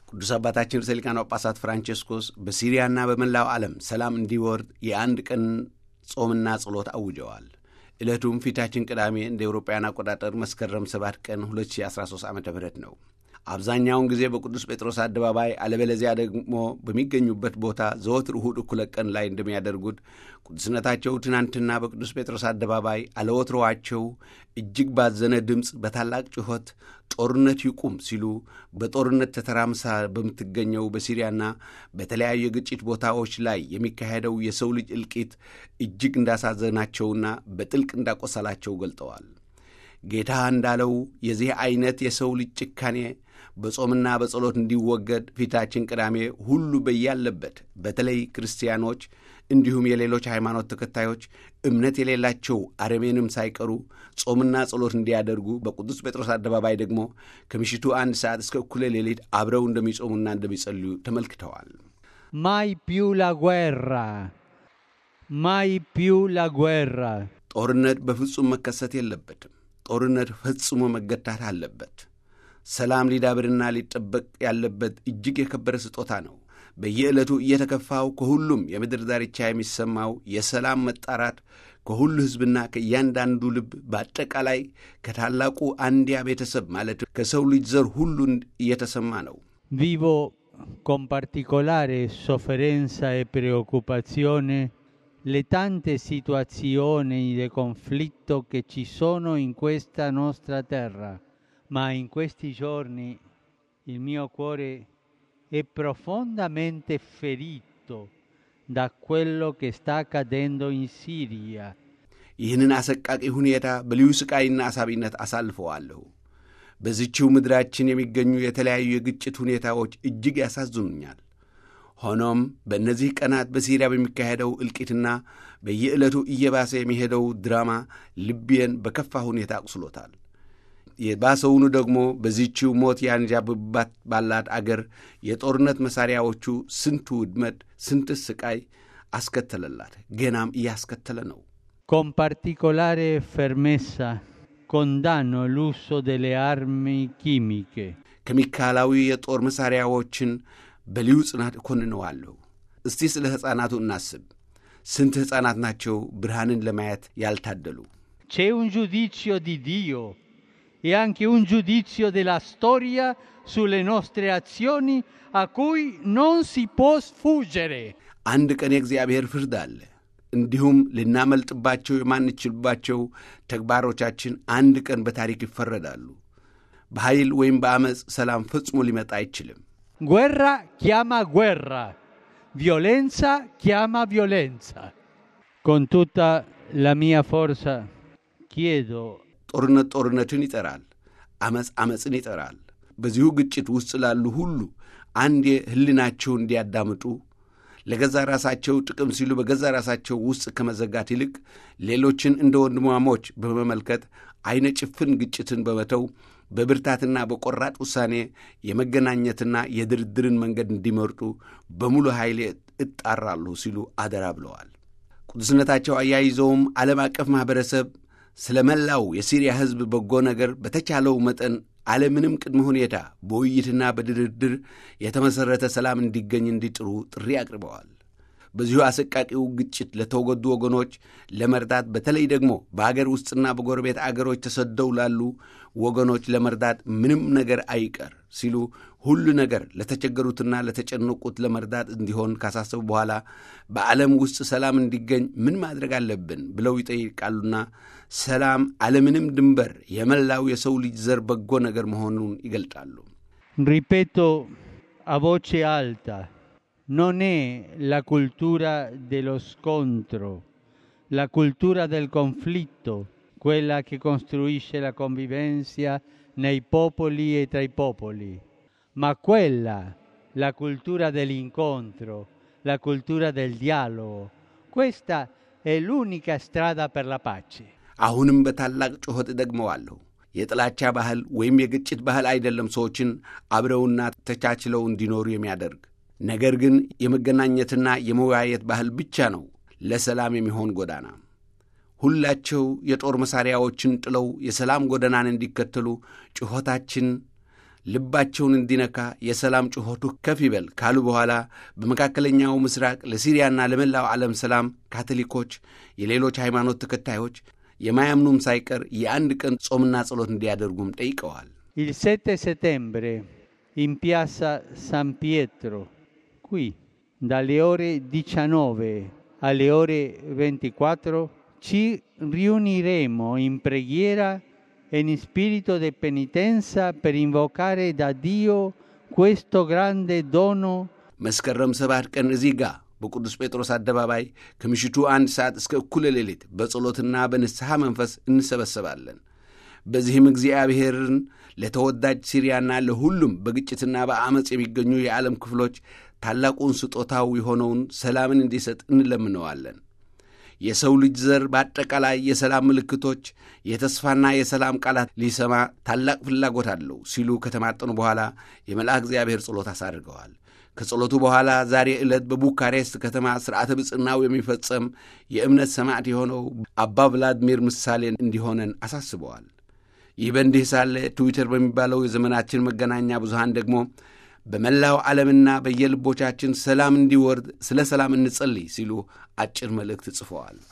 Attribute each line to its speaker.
Speaker 1: ቅዱስ አባታችን ርዕሰ ሊቃነ ጳጳሳት ፍራንቼስኮስ በሲሪያና በመላው ዓለም ሰላም እንዲወርድ የአንድ ቀን ጾምና ጸሎት አውጀዋል። ዕለቱም ፊታችን ቅዳሜ እንደ ኤውሮጳውያን አቆጣጠር መስከረም 7 ቀን 2013 ዓ ም ነው። አብዛኛውን ጊዜ በቅዱስ ጴጥሮስ አደባባይ አለበለዚያ ደግሞ በሚገኙበት ቦታ ዘወትር እሁድ እኩለ ቀን ላይ እንደሚያደርጉት ቅዱስነታቸው ትናንትና በቅዱስ ጴጥሮስ አደባባይ አለወትሮዋቸው እጅግ ባዘነ ድምፅ በታላቅ ጩኸት ጦርነት ይቁም ሲሉ በጦርነት ተተራምሳ በምትገኘው በሲሪያና በተለያዩ የግጭት ቦታዎች ላይ የሚካሄደው የሰው ልጅ እልቂት እጅግ እንዳሳዘናቸውና በጥልቅ እንዳቆሰላቸው ገልጠዋል። ጌታ እንዳለው የዚህ ዐይነት የሰው ልጅ ጭካኔ በጾምና በጸሎት እንዲወገድ ፊታችን ቅዳሜ ሁሉ በያለበት በተለይ ክርስቲያኖች እንዲሁም የሌሎች ሃይማኖት ተከታዮች እምነት የሌላቸው አረሜንም ሳይቀሩ ጾምና ጸሎት እንዲያደርጉ በቅዱስ ጴጥሮስ አደባባይ ደግሞ ከምሽቱ አንድ ሰዓት እስከ እኩለ ሌሊት አብረው እንደሚጾሙና እንደሚጸልዩ ተመልክተዋል።
Speaker 2: Mai più la guerra, mai più la guerra.
Speaker 1: ጦርነት በፍጹም መከሰት የለበትም። ጦርነት ፈጽሞ መገታት አለበት። ሰላም ሊዳብርና ሊጠበቅ ያለበት እጅግ የከበረ ስጦታ ነው። በየዕለቱ እየተከፋው ከሁሉም የምድር ዳርቻ የሚሰማው የሰላም መጣራት ከሁሉ ሕዝብና ከእያንዳንዱ ልብ በአጠቃላይ ከታላቁ አንድያ ቤተሰብ ማለት ከሰው ልጅ ዘር ሁሉ እየተሰማ ነው።
Speaker 2: Vivo con particolare sofferenza e preoccupazione le tante situazioni di conflitto che ci sono in questa nostra terra, ma in questi giorni il mio cuore è profondamente ferito da quello che sta accadendo in Siria.
Speaker 1: ይህንን አሰቃቂ ሁኔታ በልዩ ስቃይና አሳቢነት አሳልፈዋለሁ። በዚችው ምድራችን የሚገኙ የተለያዩ የግጭት ሁኔታዎች እጅግ ያሳዝኑኛል። ሆኖም በእነዚህ ቀናት በሲሪያ በሚካሄደው እልቂትና በየዕለቱ እየባሰ የሚሄደው ድራማ ልቤን በከፋ ሁኔታ አቁስሎታል። የባሰውኑ ደግሞ በዚችው ሞት ያንዣብባት ባላት አገር የጦርነት መሣሪያዎቹ ስንት ውድመት፣ ስንት ስቃይ አስከተለላት፣ ገናም እያስከተለ ነው።
Speaker 2: Con particolare fermezza condanno l'uso delle armi chimiche.
Speaker 1: ኬሚካላዊ የጦር መሣሪያዎችን በልዩ ጽናት እኮንነዋለሁ። እስቲ ስለ ሕፃናቱ እናስብ። ስንት ሕፃናት ናቸው ብርሃንን ለማየት ያልታደሉ?
Speaker 2: C'è un giudizio di Dio e anche un giudizio della storia sulle nostre azioni a cui non si può sfuggire.
Speaker 1: አንድ ቀን የእግዚአብሔር ፍርድ አለ። እንዲሁም ልናመልጥባቸው የማንችልባቸው ተግባሮቻችን አንድ ቀን በታሪክ ይፈረዳሉ። በኃይል ወይም በዐመፅ ሰላም ፈጽሞ ሊመጣ አይችልም።
Speaker 2: Guerra chiama guerra, violenza chiama violenza. Con tutta la mia forza chiedo
Speaker 1: ጦርነት ጦርነትን ይጠራል፣ ዐመፅ ዐመፅን ይጠራል። በዚሁ ግጭት ውስጥ ላሉ ሁሉ አንዴ ሕሊናቸው እንዲያዳምጡ ለገዛ ራሳቸው ጥቅም ሲሉ በገዛ ራሳቸው ውስጥ ከመዘጋት ይልቅ ሌሎችን እንደ ወንድማሞች በመመልከት ዐይነ ጭፍን ግጭትን በመተው በብርታትና በቆራጥ ውሳኔ የመገናኘትና የድርድርን መንገድ እንዲመርጡ በሙሉ ኃይሌ እጣራለሁ ሲሉ አደራ ብለዋል። ቅዱስነታቸው አያይዘውም ዓለም አቀፍ ማኅበረሰብ ስለ መላው የሲሪያ ሕዝብ በጎ ነገር በተቻለው መጠን አለምንም ቅድመ ሁኔታ በውይይትና በድርድር የተመሠረተ ሰላም እንዲገኝ እንዲጥሩ ጥሪ አቅርበዋል። በዚሁ አሰቃቂው ግጭት ለተወገዱ ወገኖች ለመርዳት በተለይ ደግሞ በአገር ውስጥና በጎረቤት አገሮች ተሰደው ላሉ ወገኖች ለመርዳት ምንም ነገር አይቀር ሲሉ ሁሉ ነገር ለተቸገሩትና ለተጨነቁት ለመርዳት እንዲሆን ካሳሰቡ በኋላ በዓለም ውስጥ ሰላም እንዲገኝ ምን ማድረግ አለብን ብለው ይጠይቃሉና ሰላም አለምንም ድንበር የመላው የሰው ልጅ ዘር በጎ ነገር መሆኑን ይገልጣሉ።
Speaker 2: Ripeto a voce alta, non è la cultura dello scontro, la cultura del conflitto, quella che costruisce la convivenza nei popoli e tra i popoli, ma quella, la cultura dell'incontro, la cultura del dialogo. Questa è l'unica strada per la pace.
Speaker 1: አሁንም በታላቅ ጩኸት እደግመዋለሁ። የጥላቻ ባህል ወይም የግጭት ባህል አይደለም ሰዎችን አብረውና ተቻችለው እንዲኖሩ የሚያደርግ ነገር ግን የመገናኘትና የመወያየት ባህል ብቻ ነው ለሰላም የሚሆን ጎዳና። ሁላቸው የጦር መሣሪያዎችን ጥለው የሰላም ጎዳናን እንዲከተሉ ጩኸታችን ልባቸውን እንዲነካ የሰላም ጩኸቱ ከፍ ይበል ካሉ በኋላ በመካከለኛው ምስራቅ ለሲሪያና ለመላው ዓለም ሰላም ካቶሊኮች፣ የሌሎች ሃይማኖት ተከታዮች የማያምኑም ሳይቀር የአንድ ቀን ጾምና ጸሎት እንዲያደርጉም ጠይቀዋል።
Speaker 2: Il 7 settembre in piazza San Pietro, qui, dalle ore 19 alle ore 24, ci riuniremo in preghiera e in spirito di penitenza per invocare da Dio questo grande dono
Speaker 1: መስከረም ሰባት ቀን እዚህ ጋ በቅዱስ ጴጥሮስ አደባባይ ከምሽቱ አንድ ሰዓት እስከ እኩለ ሌሊት በጸሎትና በንስሐ መንፈስ እንሰበሰባለን። በዚህም እግዚአብሔርን ለተወዳጅ ሲሪያና ለሁሉም በግጭትና በአመፅ የሚገኙ የዓለም ክፍሎች ታላቁን ስጦታው የሆነውን ሰላምን እንዲሰጥ እንለምነዋለን። የሰው ልጅ ዘር በአጠቃላይ የሰላም ምልክቶች፣ የተስፋና የሰላም ቃላት ሊሰማ ታላቅ ፍላጎት አለው ሲሉ ከተማጠኑ በኋላ የመልአክ እግዚአብሔር ጸሎት አሳድርገዋል። ከጸሎቱ በኋላ ዛሬ ዕለት በቡካሬስት ከተማ ሥርዓተ ብጽናው የሚፈጸም የእምነት ሰማዕት የሆነው አባ ቭላድሚር ምሳሌ እንዲሆነን አሳስበዋል። ይህ በእንዲህ ሳለ ትዊተር በሚባለው የዘመናችን መገናኛ ብዙሃን ደግሞ በመላው ዓለምና በየልቦቻችን ሰላም እንዲወርድ ስለ ሰላም እንጸልይ ሲሉ አጭር መልእክት ጽፈዋል።